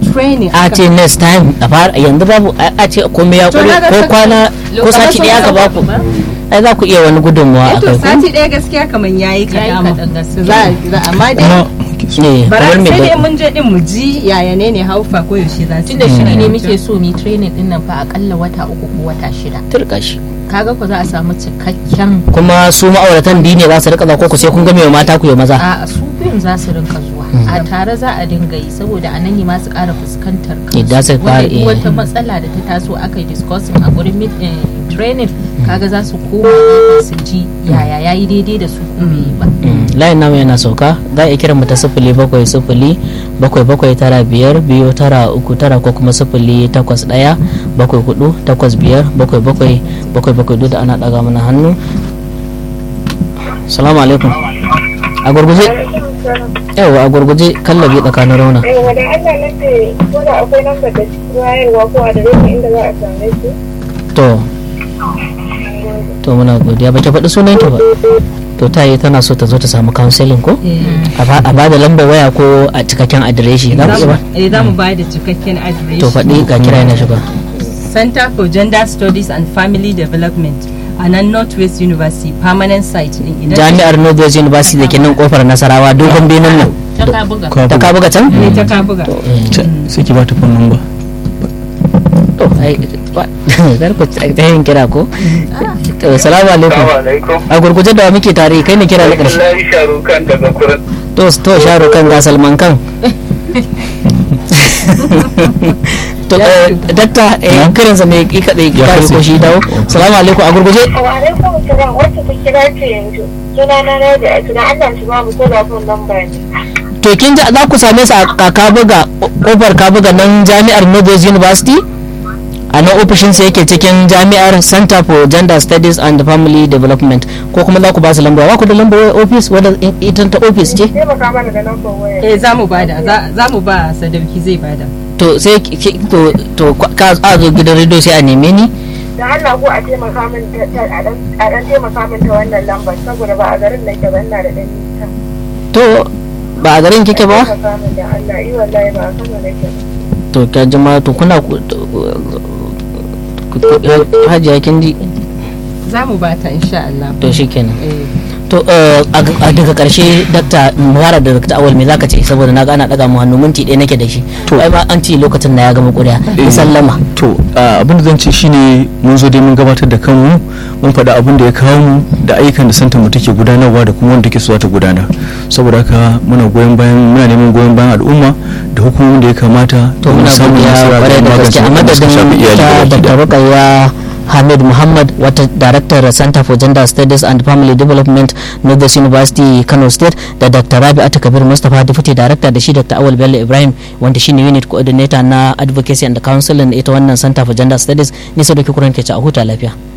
training a ce next time a fara yanzu babu a a ce komai ya To kure na ga ko saka- kwana ko Lokacin sati daya ka sauka baku ba. ai za ku iya wani gudunmuwa a to kai ko sati ɗaya gaskiya kamar yayi Yayi kaɗan kaɗan gaskiya. za a- za- amma dai kuma ne bara kamar me sai dai da mun je din mu ji yaya ne ne haufa ko yaushe za su tunda shiri ne yi. muke so mu yi training din nan fa akalla wata uku ko wata shida turka shi kaga ko za a samu cikakken kuma su ma'auratan biyu ne za su rika za ko ku sai kun ga mai mata ku yi maza a su biyun za su rinka zuwa a tare za a dinga yi saboda a nan ne ma su ƙara fuskantar Yadda su kansu fara, wanda eh. duk wata matsala da ta taso aka yi discussing a gurin meet- eh, training kaga za su koma gefe su ji yaya yayi daidai da su ko bai yi ba Mm, layin namu yana sauka za a iya kiran mu ta sifili bakwai sifili bakwai bakwai tara biyar biyu tara uku tara ko kuma sifili takwas ɗaya bakwai hudu takwas biyar bakwai bakwai bakwai bakwai duk da ana ɗaga mana hannu salamu alaikum a gurguje yawa a gurguje kallabi tsakanin rauna Aiwa da Allah na ce ko da akwai lambar da cikin wayarwa ko a da inda za a same su. to to muna godiya ba ki faɗi sunan ki ba to ta yi tana so ta zo ta samu counseling ko a ba- a ba da lambar waya ko a cikakken adireshi za ku iya ba eh za mu ba da cikakken address to faɗi ga kira yana shiga Center for Gender Studies and Family Development a nan Northwest University permanent site din idan jami'ar northwest university da ke nan kofar nasarawa dogon benin nan ta ka buga ta ka buga can ne ta ka buga sai ki ba ta phone number to ai ba- zar ku ta yin kira ko to salamu alaikum alaikum. a gurguje da wa muke tare kai ne kira na ƙarshe Wallahi sharukan daga kurin. to to sharo kan ga salman kan to eh, dakta eh, kiransa mai ki kadai Ya ka katse. ko shi dawo salamu alaikum a gurguje Wa alaikum salam wacce ta kira ce yanzu. Suna na na da ake da Allah shi ba mu ko da phone number ne. to kin ji za ku same su a kabuga kofar kabuga nan jami'ar northwest university a nan ofishin sa yake cikin jami'ar center for gender studies and family development ko kuma za ku ba su lamba ba ku da lambar office wadda ita ta office ce Taimaka mana da lambar waya. eh za mu bada za- za mu ba sadauki zai bada to sai ki- ki- to to kwa- ka a zo gidan rediyo sai a neme ni Da Allah ko a taimaka min ta ta- a dan a dan taimaka min ta wannan lambar saboda ba a garin nake ba ina da dan nisa. to ba a garin kike ba Taimaka min da Allah yi wallahi ba a Kano nake ba. to ka jama to kuna ku- to- ku- ku- hajiya kin ji za mu ba ta insha Allah to shikenan eh to eh, a a daga karshe dakta muhara da dakta awal me zaka ce saboda na ga ana daga mu hannu minti ɗaya nake da shi to ai ma an ce lokacin na ya gama kuriya Eh. sallama to ah, abin da zan ce shine mun zo dai mun gabatar da kanmu mun faɗa abin da ya kawo mu da ayyukan da santar mu take gudanarwa da kuma wanda take so ta gudanar saboda haka muna goyon bayan muna neman goyon bayan al'umma da hukumomin da ya kamata to muna samun godiya nasara kwarai da don gaske a magance abin da suka shafi madadin iyali ta gabaki dr ɗaya. rukayya hamid muhammad wata director center for gender studies and family development northwest university kano state da dr rabi'atu kabir mustapha deputy director da shi dr awal bello ibrahim wanda shine unit coordinator na advocacy and counseling ita wannan center for gender studies nisa da kukurin ke ci a huta lafiya